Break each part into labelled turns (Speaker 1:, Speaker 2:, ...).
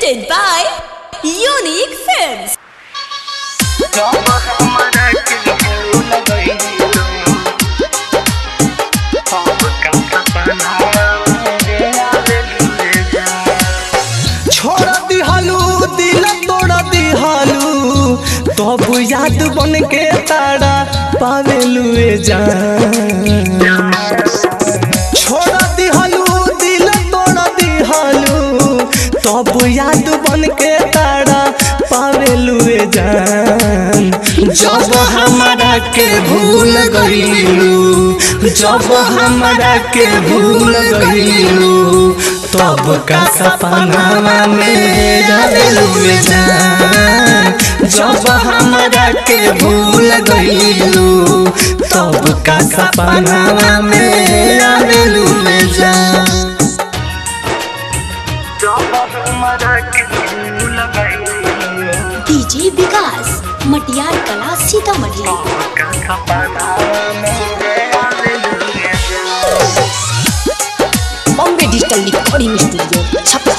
Speaker 1: Presented by Unique Films.
Speaker 2: छोड़ दिहलू दिल तोड़ दिहलू तब याद बन के तारा पावेलू जान छोड़ दिहलू दिल तोड़ दिहलू तब याद बन के तारा पावेलू जान जब हमारा के भूल गईलू जब हमारा के भूल गईलू तब का सपना में रहलू जान जब हमारा के भूल गईलू तब का सपना में रहलू जान
Speaker 1: डीजे विकास मटियार कला Sitamarhi Bombay digital recording studio Chhapra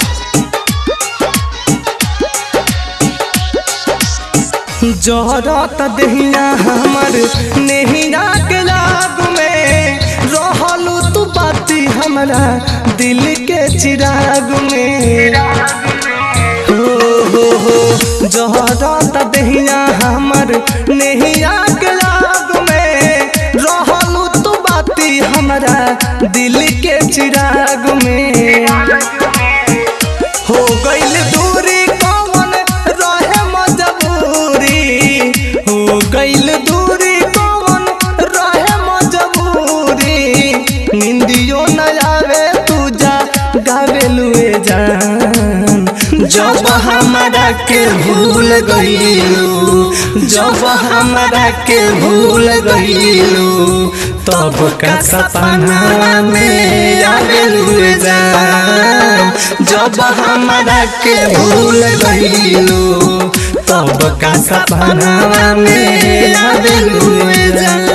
Speaker 2: जहरत दहिया हमर नहिया के लाग में रहलू तू बाती हमरा दिल के चिराग में हो हो हो जहरत दहिया हमर नहिया के लाग में रहलू तू बाती हमरा दिल के चिराग में हो गईल दूरी कौन रहे मजबूरी हो गईल दूरी कौन रहे मजबूरी निंदियो न आवे तू जा गावेलुए जान जब हमारा के भूल गईलू जब हमारा के भूल गईलू तब का सपना में आवेलू जान जब हमारा के भूल गईलू तब का सपना में आवेलू जान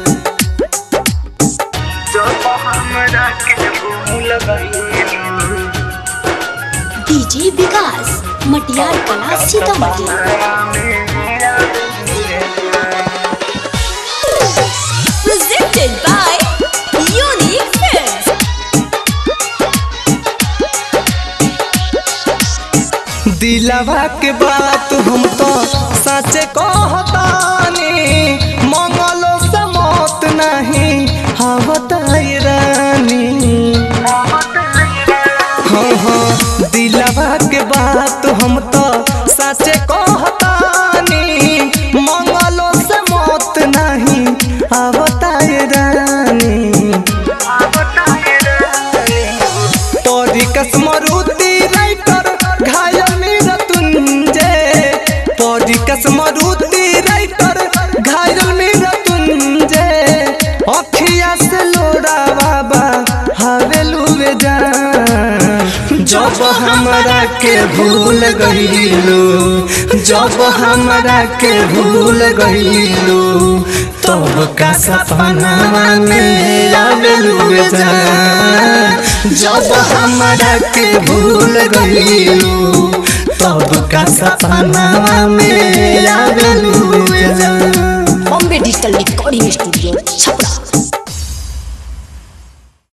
Speaker 1: डीजे विकास मटियार कला Sitamarhi Presented by Unique Films.
Speaker 2: दिलवा के बात हम तो सच कहतानी मंगलो से मौत नहीं हवताई रानी हाँ हाँ दिलवा के बात हम तो सच कहतानी मंगलो से मौत नहीं हवताई रानी तोरी कसमरुति राइटर घायल मेरा तुंजे तोरी कसमरुति राइटर घायल मेरा तुंजे अखिया से लोड़ा बाबा हवेलू जान जब हमरा के भूल गईलू जब हमरा के भूल गईलू तब का सपना में आवेलू जान जब हमरा के भूल गईलू तब का सपना में आवेलू जान
Speaker 1: Bombay digital recording studio Chhapra